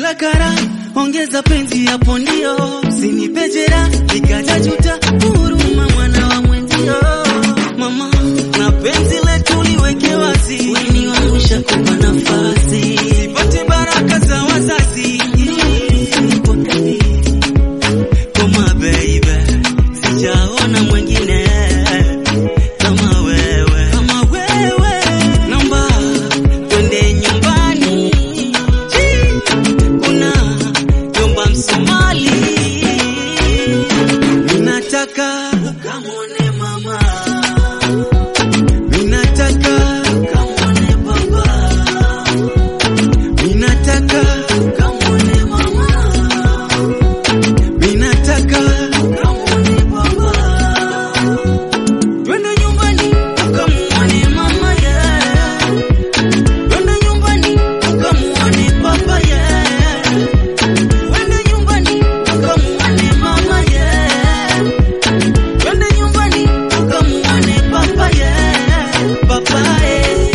kara, ongeza penzi hapo ndio, usinipe jera nikajajuta, huruma mwana wa mwenzio. Mama, na penzi letu liweke wazi, weni wangu shakupa nafasi, sipate baraka za wazazi. Nipokee koma baby, sijaona mwingine kama wewe, kama wewe. Naomba twende nyumbani, kuna jomba Msomali, ninataka ukamwone mama, ninataka ukamwone baba, ninataka ukamwone mama Minataka ukamwone baba, twende nyumbani ukamwone mama yeah. Twende nyumbani ukamwone baba yeah. Twende nyumbani ukamwone mama yeah. Twende nyumbani ukamwone baba yeah. Baba yeah.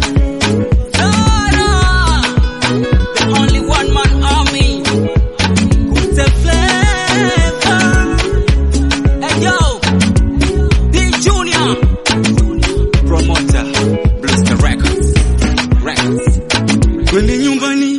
Zara, the only one man army. The flavor. Hey yo, D Junior, promoter, Bluster Records, Records. Twende nyumbani